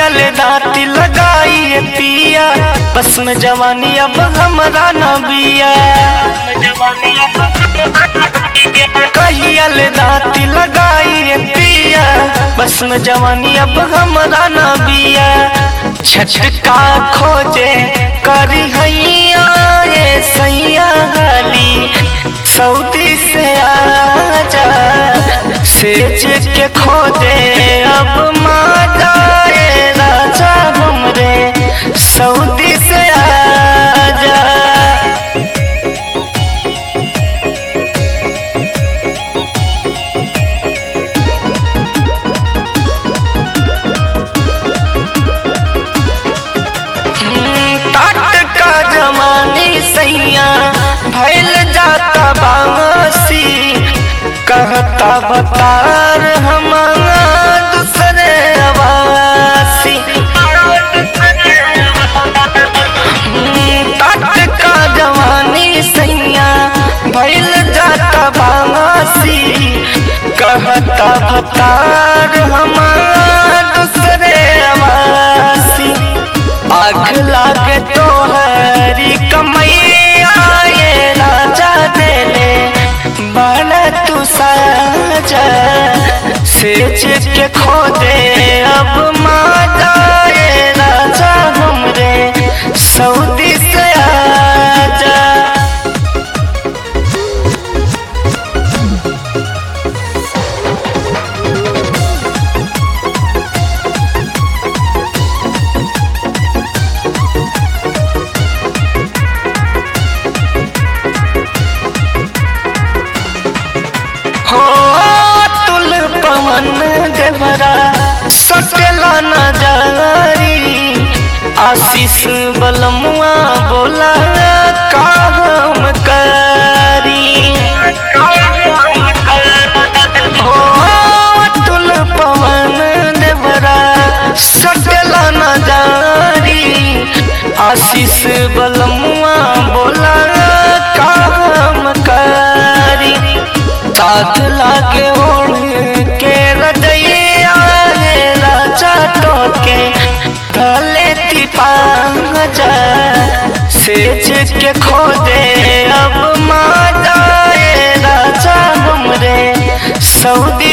कहियल दाती लगाई पिया बस में जवानी अब हमरा न बिया कहियल दाती लगाई पिया बस में जवानी अब हमरा न बिया छटका खोजे करी हैया ये सैया गली सऊदी से आजा सेज के खोजे अब माता ये राजा हमरे सऊदी से आजा टाट का जमानी सैया भैल जाता बासी कहता बतार हमारा दूसरे आवासी टाट का जवानी सैया भैल जाता बासी कहता बतार हमारा दूसरे आवासी आग लागे तो हरी कमैया ये राजा देले बड़ा तू साजा सेच के खो दे अब माता ये राजा हमरे सऊदी से आजा हो तुल पवन देवरा सटला न जारी आशीष बलमुआ बोला का हम करी हो तुल पवन देवरा सटला न जारी आशीष बलमुआ बोला का हम करी साथ लागे ओढ़ के रजैया रे राजा टोके गले तिपांजा सेच के खो दे अब माता ये राजा हमरे सऊदी